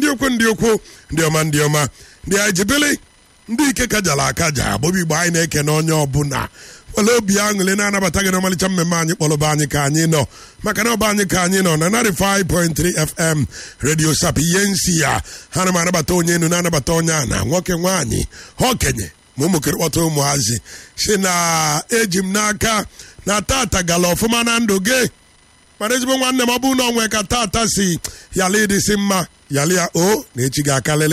ukwu ndị ukwu ndị ọma ndị ọma ndị anyị jibili ndị ike kajara akaja bụbi igbo anyị na-eke na onye ọbụla were obi aṅụrị na-anabata gị n'ọmalịcha mmemme anyị kpọrọba anyị ka anyị nọ maka na ọba anyị ka anyị nọ na 95.3 fm radio sap ihe nsi ya ha na m anabata onye enu na-anabata onye a na nwoke nwaanyị ha okenye ma ụmụkere kpọta ụmụhazi si na eji m n'aka na tata gala ọfụma na ndụ gị mana ezigbo nwanne m ọ bụrụ na onwe ka tata si yala ịdịsị mma yala ya o na echi ga-akalele